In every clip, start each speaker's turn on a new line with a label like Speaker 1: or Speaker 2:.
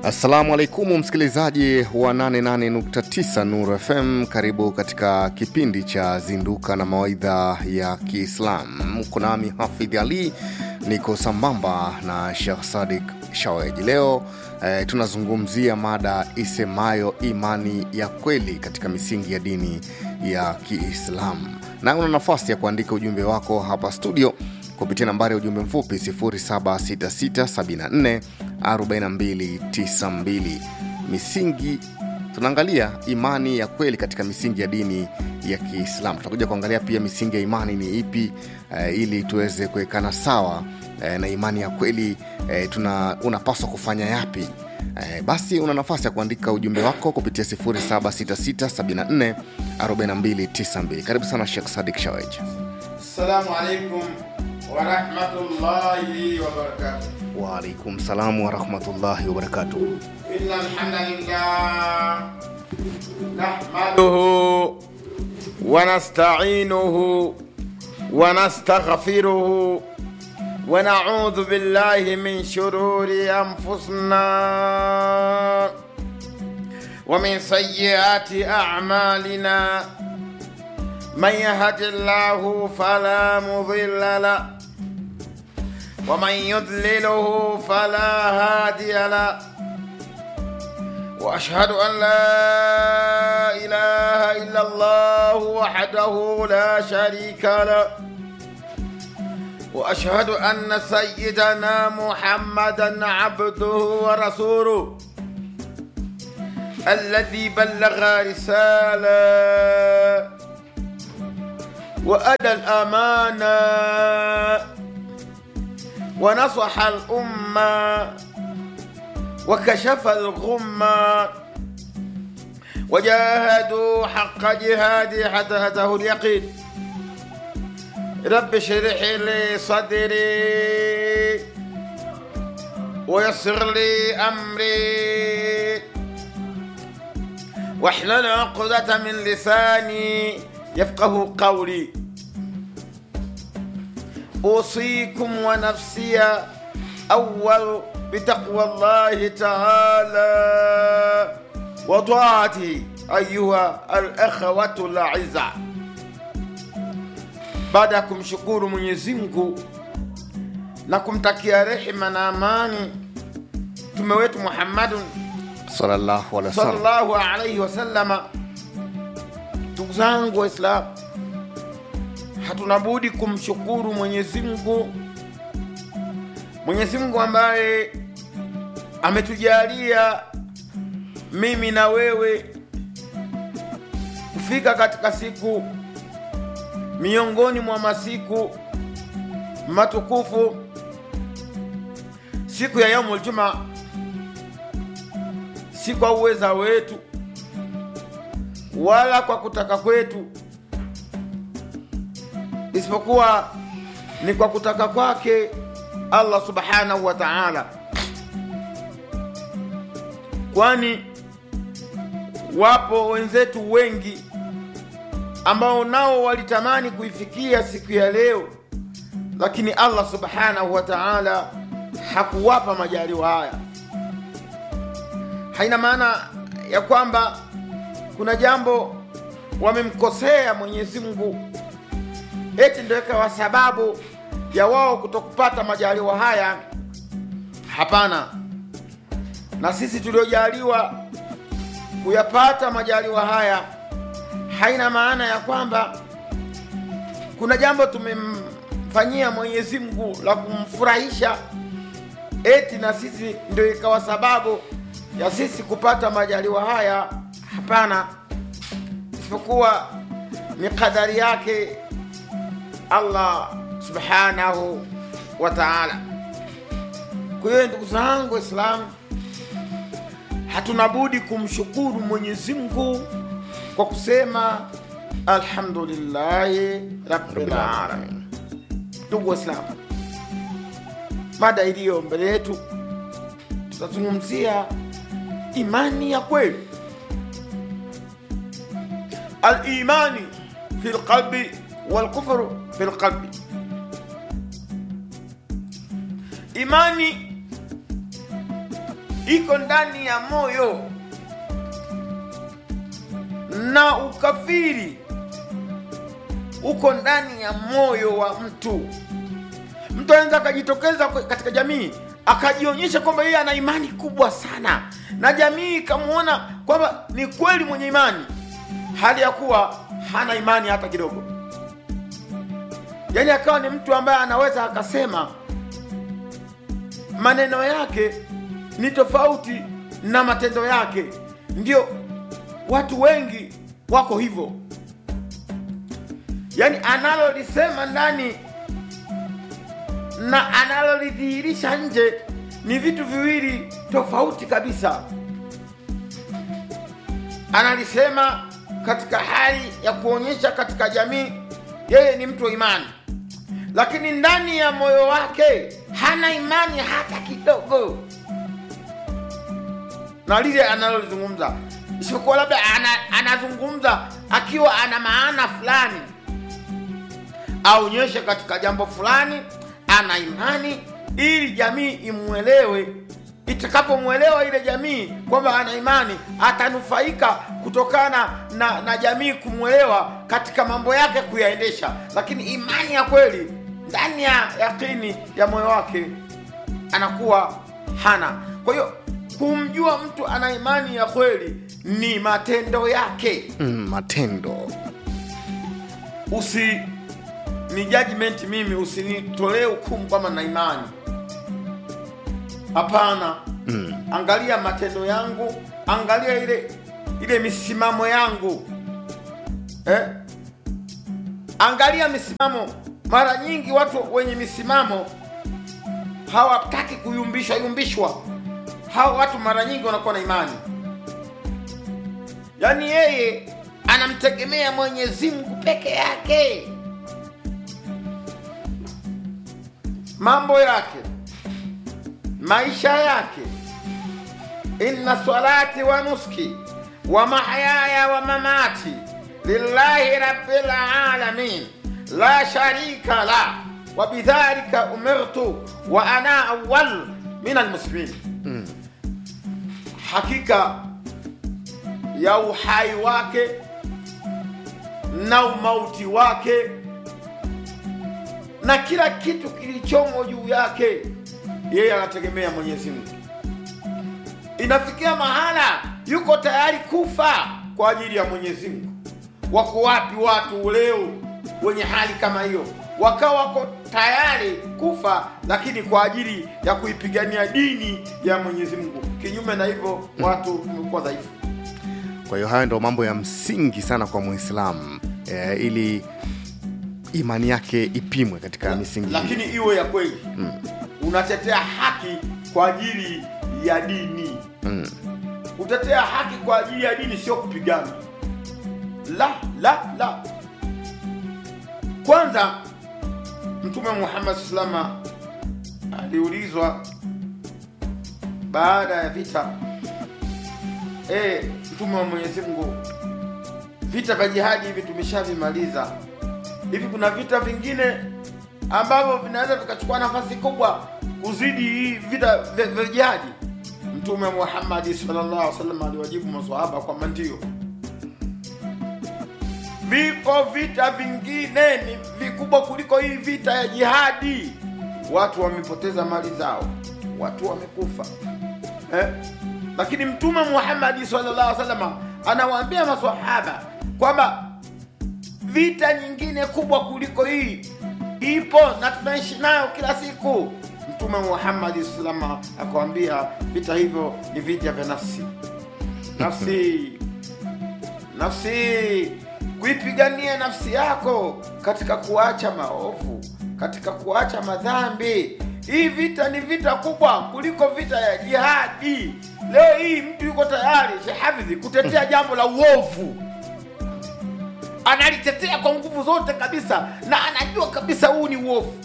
Speaker 1: Assalamu alaikum msikilizaji wa 88.9 Nur FM, karibu katika kipindi cha Zinduka na Mawaidha ya Kiislam. Kunami Hafidh Ali, niko sambamba na Sheikh Sadik Shawej. Leo eh, tunazungumzia mada isemayo imani ya kweli katika misingi ya dini ya Kiislamu, na una nafasi ya kuandika ujumbe wako hapa studio kupitia nambari ya ujumbe mfupi 0766744292 misingi tunaangalia imani ya kweli katika misingi ya dini ya kiislamu tutakuja kuangalia pia misingi ya imani ni ipi eh, ili tuweze kuwekana sawa eh, na imani ya kweli eh, tuna unapaswa kufanya yapi eh, basi una nafasi ya kuandika ujumbe wako kupitia 0766744292 karibu sana shekh sadik shawej
Speaker 2: السلام عليكم ورحمة الله وبركاته
Speaker 1: waalaikum salamu warahmatullahi wabarakatuh
Speaker 2: إن الحمد لله نحمده ونستعينه ونستغفره ونعوذ بالله من شرور أنفسنا ومن سيئات أعمالنا من يهد الله فلا مضل له ومن يضلله فلا هادي له واشهد ان لا اله الا الله وحده لا شريك له واشهد ان سيدنا محمدا عبده ورسوله الذي بلغ رساله وأدى الأمانة ونصح الأمة وكشف الغمة وجاهدوا حق جهادي حتى أتاه اليقين رب اشرح لي صدري ويسر لي أمري واحلل عقدة من لساني يفقه قولي أوصيكم ونفسي أول بتقوى الله تعالى وطاعته أيها الأخوة الأعزاء baada ya kumshukuru Mwenyezi Mungu na kumtakia rehema na amani mtume wetu Muhammadun
Speaker 1: sallallahu alaihi wasallam
Speaker 2: sallallahu alaihi wasallama ndugu zangu waislamu hatuna budi kumshukuru mwenyezi mungu mwenyezi mungu ambaye ametujalia mimi na wewe kufika katika siku miongoni mwa masiku matukufu siku ya yaumul juma si kwa uweza wetu wala kwa kutaka kwetu isipokuwa ni kwa kutaka kwake Allah subhanahu wa ta'ala, kwani wapo wenzetu wengi ambao nao walitamani kuifikia siku ya leo, lakini Allah subhanahu wa ta'ala hakuwapa majaliwa haya. Haina maana ya kwamba kuna jambo wamemkosea Mwenyezi Mungu eti ndio ikawa sababu ya wao kutokupata majaliwa haya. Hapana, na sisi tuliojaliwa kuyapata majaliwa haya, haina maana ya kwamba kuna jambo tumemfanyia Mwenyezi Mungu la kumfurahisha eti na sisi ndio ikawa sababu ya sisi kupata majaliwa haya. Hapana, isipokuwa ni kadari yake Allah subhanahu wa ta'ala. Kwa hiyo ndugu zangu Waislamu, hatuna budi kumshukuru Mwenyezi Mungu kwa kusema alhamdulillahi rabbil alamin. Ndugu Waislamu, mada iliyo mbele yetu tutazungumzia imani ya kweli, al-imani fi lqalbi walkufru fi lqalbi. Imani iko ndani ya moyo na ukafiri uko ndani ya moyo wa mtu mtu anaweza akajitokeza kwe- katika jamii akajionyesha kwamba yeye ana imani kubwa sana na jamii ikamwona kwamba ni kweli mwenye imani hali ya kuwa hana imani hata kidogo yaani akawa ni mtu ambaye anaweza akasema maneno yake ni tofauti na matendo yake ndio watu wengi wako hivyo yaani analolisema ndani na analolidhihirisha nje ni vitu viwili tofauti kabisa analisema katika hali ya kuonyesha katika jamii yeye ni mtu wa imani lakini ndani ya moyo wake hana imani hata kidogo na lile analolizungumza isipokuwa labda ana, anazungumza akiwa ana maana fulani aonyeshe katika jambo fulani ana imani ili jamii imwelewe itakapomwelewa ile jamii kwamba ana imani atanufaika kutokana na, na jamii kumwelewa katika mambo yake kuyaendesha lakini imani ya kweli ndani ya yakini ya moyo wake anakuwa hana kwa hiyo kumjua mtu ana imani ya kweli ni matendo yake
Speaker 1: mm, matendo
Speaker 2: usi ni judgment mimi usinitolee hukumu kwamba na imani hapana
Speaker 1: mm.
Speaker 2: angalia matendo yangu angalia ile ile misimamo yangu eh? angalia misimamo mara nyingi watu wenye misimamo hawataki kuyumbishwa yumbishwa hawa watu mara nyingi wanakuwa na imani yaani yeye anamtegemea mwenyezi mungu peke yake mambo yake maisha yake inna salati wa nuski wa mahyaya wa mamati lillahi rabbil alamin la sharika la wa bidhalika umirtu wa ana awwal min almuslimin hakika ya uhai wake na umauti wake na kila kitu kilichomo juu yake yeye anategemea mwenyezi mungu inafikia mahala yuko tayari kufa kwa ajili ya mwenyezi mungu wako wapi watu leo wenye hali kama hiyo wakawa wako tayari kufa lakini kwa ajili ya kuipigania dini ya mwenyezi mungu kinyume na hivyo watu tumekuwa dhaifu
Speaker 1: kwa hiyo hayo ndo mambo ya msingi sana kwa muislamu e, ili imani yake ipimwe katika misingi hii.
Speaker 2: lakini iwe ya kweli mm. unatetea haki kwa ajili ya dini
Speaker 1: mm.
Speaker 2: kutetea haki kwa ajili ya dini sio kupigana la la la kwanza mtume muhammad salama aliulizwa baada ya vita e, mtume wa mwenyezi mungu vita vya jihadi hivi tumeshavimaliza hivi kuna vita vingine ambavyo vinaweza vikachukua nafasi kubwa kuzidi hii vita vya vya jihadi mtume muhammadi sallallahu alaihi wasallam aliwajibu maswahaba kwamba ndio vipo vita vingine ni vikubwa kuliko hii vita ya jihadi watu wamepoteza mali zao watu wamekufa eh? lakini mtume muhammadi sallallahu alaihi wasallam anawaambia maswahaba kwamba vita nyingine kubwa kuliko hii ipo na tunaishi nayo kila siku mtume muhammadi salama akawambia vita hivyo ni vita vya nafsi nafsi nafsi kuipigania nafsi yako katika kuacha maovu katika kuacha madhambi hii vita ni vita kubwa kuliko vita ya jihadi leo hii mtu yuko tayari shehafidhi kutetea jambo la uovu analitetea kwa nguvu zote kabisa na anajua kabisa huu ni uovu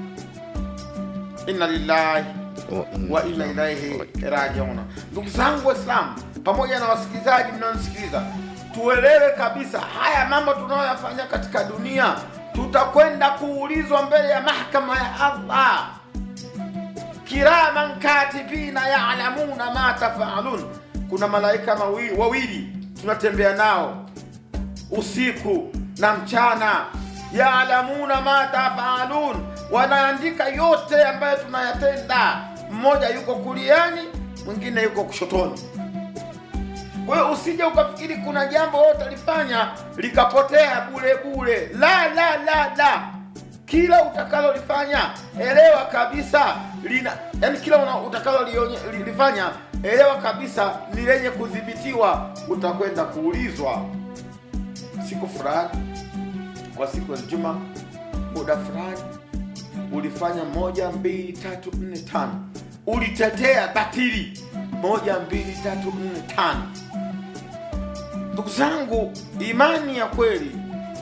Speaker 2: inna lillahi
Speaker 1: Oh, mm.
Speaker 2: wa inna ilaihi rajiuna ndugu zangu waislamu pamoja na wasikilizaji mnaonisikiliza tuelewe kabisa haya mambo tunayoyafanya katika dunia tutakwenda kuulizwa mbele ya mahakama ya allah kiraman katibina yalamuna ma tafalun kuna malaika mawi- wawili tunatembea nao usiku na mchana yaalamuna ma tafalun wanaandika yote ambayo tunayatenda mmoja yuko kuliani mwingine yuko kushotoni kwa hiyo usije ukafikiri kuna jambo wote alifanya likapotea bure bure la la la la kila utakalolifanya elewa kabisa lina yani kila una- utakalolionye- li- lifanya elewa kabisa ni lenye kudhibitiwa utakwenda kuulizwa siku fulani kwa siku ya juma muda fulani ulifanya moja mbili tatu nne tano ulitetea batili moja mbili tatu nne tano ndugu zangu imani ya kweli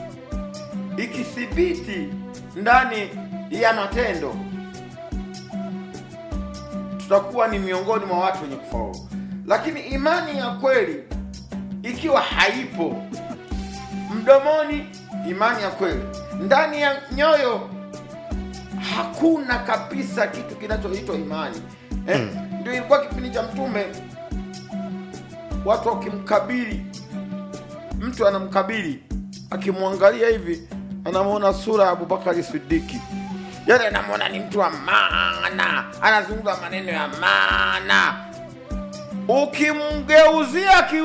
Speaker 2: ikithibiti ndani ya matendo tutakuwa ni miongoni mwa watu wenye kufaulu lakini imani ya kweli ikiwa haipo mdomoni imani ya kweli ndani ya nyoyo hakuna kabisa kitu kinachoitwa imani eh? ndio ilikuwa kipindi cha mtume watu wakimkabili mtu anamkabili akimwangalia hivi anamwona sura ya abubakari sidiki yani anamwona ni mtu wa maana anazungumza maneno ya maana ukimgeuzia ki,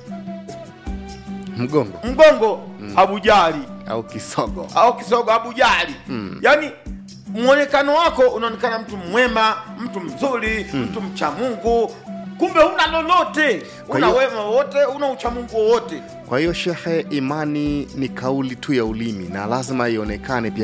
Speaker 1: mgongo
Speaker 2: mgongo abujali
Speaker 1: au kisogo
Speaker 2: au kisogo abujali
Speaker 1: Mm.
Speaker 2: yaani mwonekano wako unaonekana mtu mwema mtu mzuri mtu mcha mungu kumbe huna lolote
Speaker 1: Kwa
Speaker 2: una
Speaker 1: hiyo-
Speaker 2: wema wowote una uchamungu wowote
Speaker 1: kwa hiyo shehe imani ni kauli tu ya ulimi na lazima ionekane pia